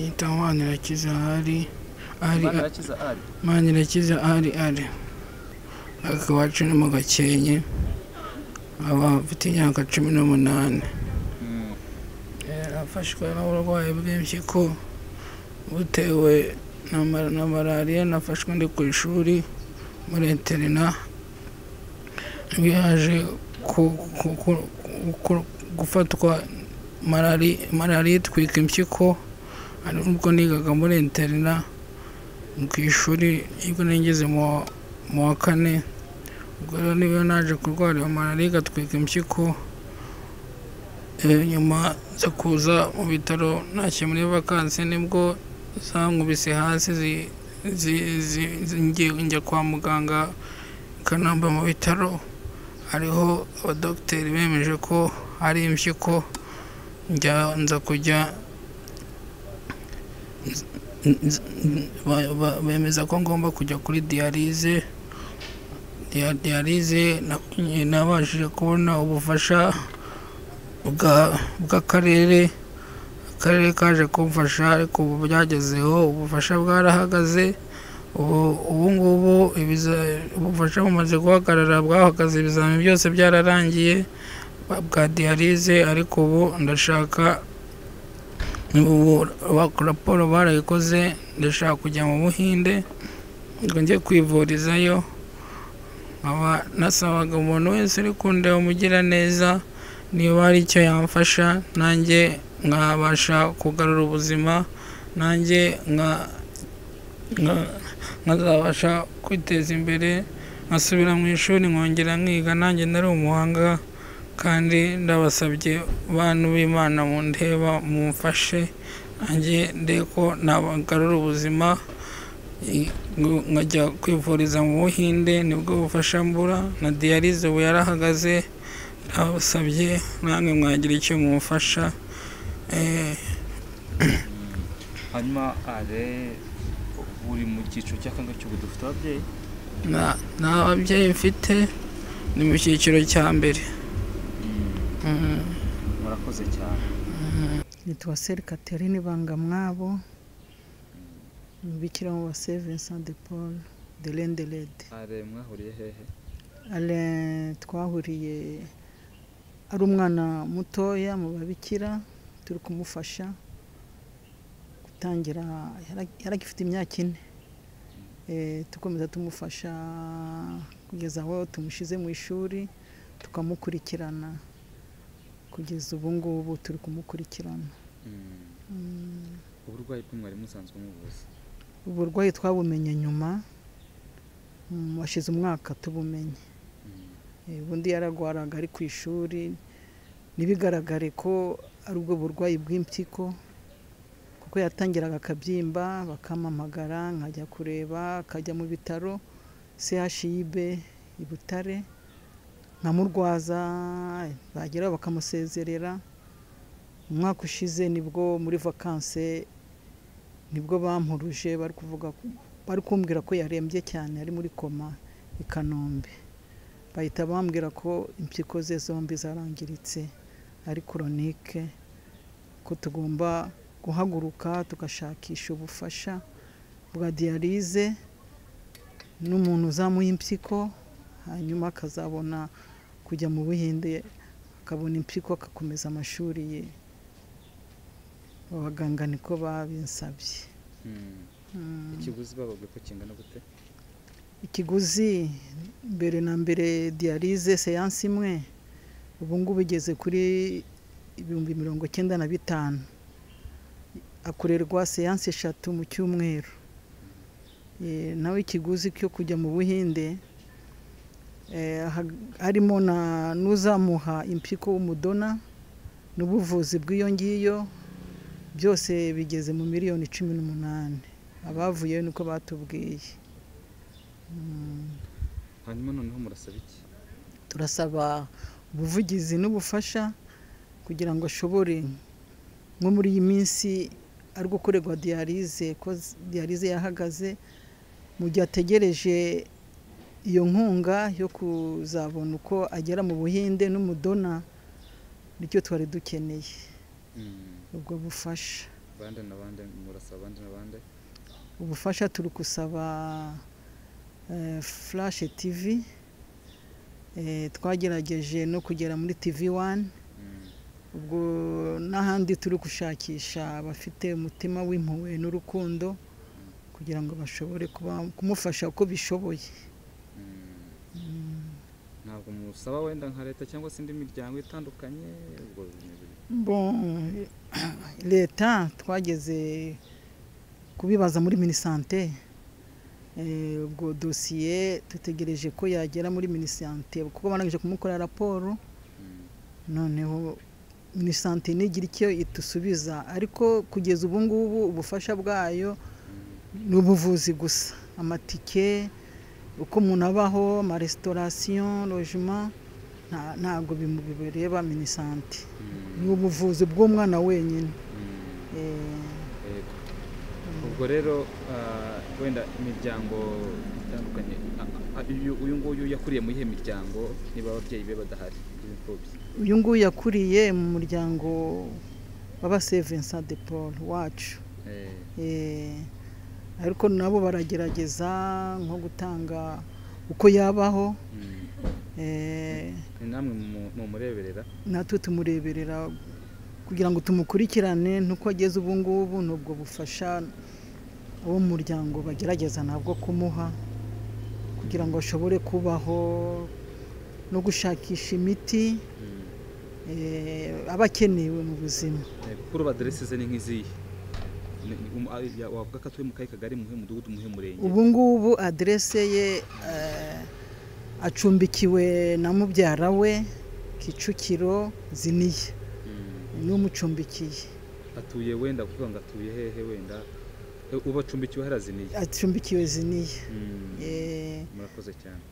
yitwa manirakiza hari ari manirakiza ari manirakiza ari ari mwaka wacu ni mu gakenke aba afite imyaka cumi n'umunani afashwe n'uburwayi bw'impyiko butewe na ma- na malariya nafashwe ndi ku ishuri muri interina byaje ku- ku- ku- ku- gufatwa malari- malariya itwika impyiko ari ubwo nigaga muri interina ku ishuri nibwo nigeze mu wa- mu wa kane ubwo rero niyo naje kurwara iyo malariya igatwika impyiko Eh, nyuma zo kuza mu bitaro ntashye muri vakansi nibwo zankubise hasi zi- zi- zi- zi- nge- njya kwa muganga ikanamba mu bitaro hariho abadogiteri bemeje ko hari impyiko njya nza kujya nz- nz- ba- ba- bemeza ko ngomba kujya kuri diyalize Dia- diyalize na- nabashije kubona ubufasha bwa- bw'akarere akarere kaje kumfasha ariko ubu byagezeho ubufasha bwarahagaze ubu ubu ngubu ibiza- ubufasha bumaze guhagarara bwahagaze ibizamini byose byararangiye bwa- bwa diyalize ariko ubu ndashaka ubu ba- raporo barayikoze ndashaka kujya mu buhinde ngo njye kwivurizayo nkaba nasabaga umuntu wese uri kundeba umugiraneza neza niba hari icyo yamfasha nanjye nkabasha kugarura ubuzima nanjye nka- nka- nkazabasha kwiteza imbere nkasubira mu ishuri nkongera nkiga nanjye nari umuhanga kandi ndabasabye bantu b'imana mundeba mumfashe nanjye ndebe ko nabagarura ubuzima i- ngo- nkajya kwivuriza mu buhinde nibwo bufasha mbura na diyalize ubu yarahagaze abasabye namwe mwagira icyo mumufasha eh, hanyuma are uri mu cyiciro cya kangahe cy'ubu dufite ababyeyi na- nta babyeyi mfite ni mu cyiciro cya mbere Mhm. murakoze cyane nitwa seri katerine bangamwabo umubikira wa se vincent de paul de renderede are mwahuriye hehe twahuriye ari umwana mutoya mu babikira turi kumufasha gutangira yara- yaragifite imyaka ine Eh, dukomeza tumufasha kugeza aho tumushyize mu ishuri tukamukurikirana kugeza ubu ngubu turi kumukurikirana Mm, uburwayi bw'umwarimu usanzwe umuvuzi uburwayi twabumenye nyuma mm, washize umwaka tubumenye Eh, ubundi yaragwaraga ari ku ishuri ntibigaragare ko ari ubwo burwayi bw'impyiko kuko yatangiraga akabyimba bakampamagara nkajya kureba akajya mu bitaro chib i butare nkamurwaza bageraho bakamusezerera umwaka ushize nibwo muri vakanse nibwo bampuruje bari kuvuga ko- bari kumbwira ko yarembye cyane ari muri koma i kanombe bahita bambwira ko impyiko ze zombi zarangiritse ari koronike ko tugomba guhaguruka tugashakisha ubufasha bwa diyalize n'umuntu uzamuha impyiko hanyuma akazabona kujya mu buhinde akabona impyiko agakomeza amashuri ye abaganga niko babinsabye Mm. ikiguzi bababwiye ko kingana gute ikiguzi mbere na mbere diyalize seyansi imwe ubu ngubu igeze kuri ibihumbi mirongo icyenda na bitanu akorerwa seyansi eshatu mu cyumweru Eh, nawe ikiguzi cyo kujya mu buhinde eh, ha- harimo na n'uzamuha impyiko w'umudona n'ubuvuzi bw'iyo ngiyo byose bigeze mu miliyoni cumi n'umunani abavuyeyo niko batubwiye Mm. hanyuma noneho murasaba iki turasaba ubuvugizi n'ubufasha kugira ngo ashobore nko muri iyi minsi ari gukorerwa diyalize ko z- diyalize yahagaze mu gihe ategereje iyo nkunga yo kuzabona uko agera mu buhinde n'umudona nicyo twari dukeneye Mm. ubwo bufasha bande na bande murasaba bande na bande ubufasha turi gusaba furashe tivi eh, twagerageje no kugera muri tivi wani Mm, ubwo n'ahandi turi gushakisha abafite umutima w'impuhwe n'urukundo kugira ngo bashobore kuba kumufasha uko bishoboye mm. Mm. ntabwo musaba wenda nka leta cyangwa se indi miryango itandukanye ubwo bintu- bon leta twageze kubibaza muri minisante Eh, ubwo dosiye dutegereje ko yagera muri minisante kuko barangije kumukorera raporo Mm, noneho minisante ntigira icyo itusubiza ariko kugeza ubu ngubu ubufasha bwayo ni ubuvuzi gusa amatike uko umuntu abaho amaresitorasiyo lojima nta- ntabwo bimu- bibireba minisante ni mm, ubuvuzi bw'umwana wenyine mm. Eh, Yego. ubwo rero ah, wenda imiryango itandukanye ah, ah, uyu- uyu nguyu yakuriye muri iyo miryango niba ababyeyi be badahari b'imfubyi uyu nguyu yakuriye mu muryango w'abasevensa de paul wacu Eh, Eh, ariko nabo baragerageza nko gutanga uko yabaho mm. Eh, ni namwe mu- mumureberera natwe tumureberera kugira ngo tumukurikirane n'uko ageze ubu ngubu n'ubwo bufasha abo mu muryango bagerageza nabwo kumuha kugira ngo ashobore kubaho no gushakisha imiti Mm. eh, aba akenewe mu buzima Eh, kuko uruba aderesi ze ni nk'izihe Ni- ni- umu- ah, ya- wavuga ko atuye mu kahe kagari muhe mudugudu muhe murenge ubu ngubu aderese ye eh, acumbikiwe na mubyara we kicukiro ziniye Mm. ni we umucumbikiye atuye wenda kuvuga ngo atuye hehe wenda Eh, ubacumbikiwe haraziniye acumbikiwe ziniye Mm. Eh, murakoze cyane